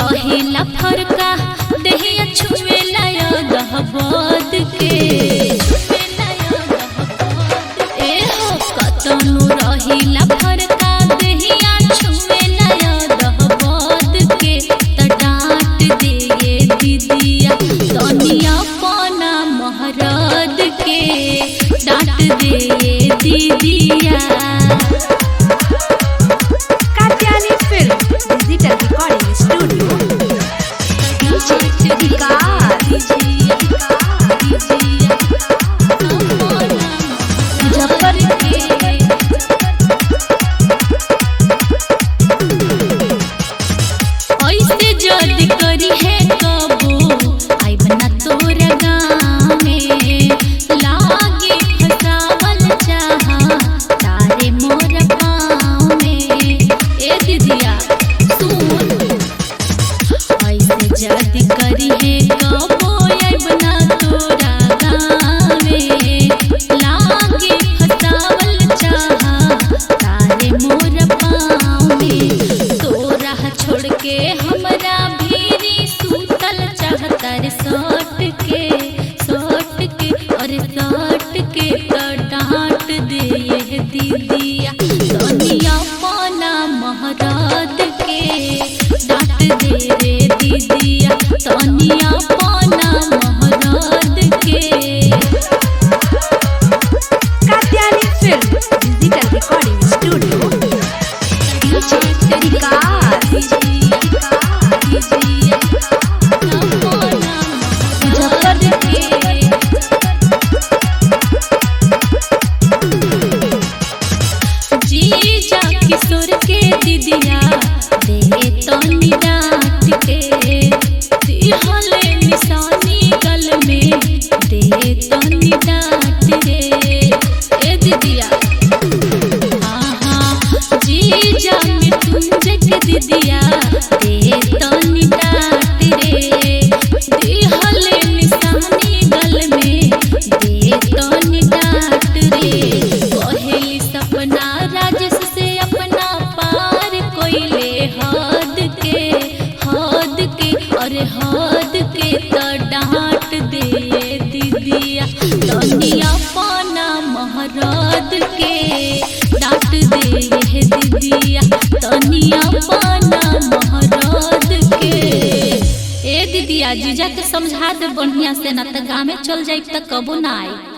रहेला फरका देहिया छुएला दहबद के ए हो कतनु रहेला फरका देहिया छुएला दहबद के त डांट दिए दीदिया तनिया पाना महरद के डांट दिए दीदिया Katyani Film Digital Recording Studio. ऐसे जद करी है कबो आई बना तोरा गाँव में लागे फसावल चाहा तारे मोर पाँव में ए दीदिया सुन ऐसे जद करी है कबो आई बना तोरा गाँव में लागे फसावल चाहा तारे मोर पाँव में तोरा छोड़ के हमरा भीरी सूतल चाहतर सट के सट के अरे सट के तो डांट दे दीदिया सोनिया पाना महराद के डांट दे रे दीदिया सोनिया पाना महराद के Katyani Film Digital Recording Studio. जीजा किशोर के दीदिया दे तो निराट के दिहले निशानी गल में दे तो निडाट रे ए दीदिया आहा जीजा मृत्युंजय के दीदिया दे तो निडाट रे दिहले निशानी गल में दे तो निडाट रे पहली सपना राजस से अपना पार कोइले हद के हद के अरे हद के तो डांट दे दीदिया तनिया पाना महरद के डांट दे दीदिया तनिया पाना महरद के ए दीदिया जीजा के समझा दे बढ़िया से ना त गाँव में चल जाई त कबो ना आई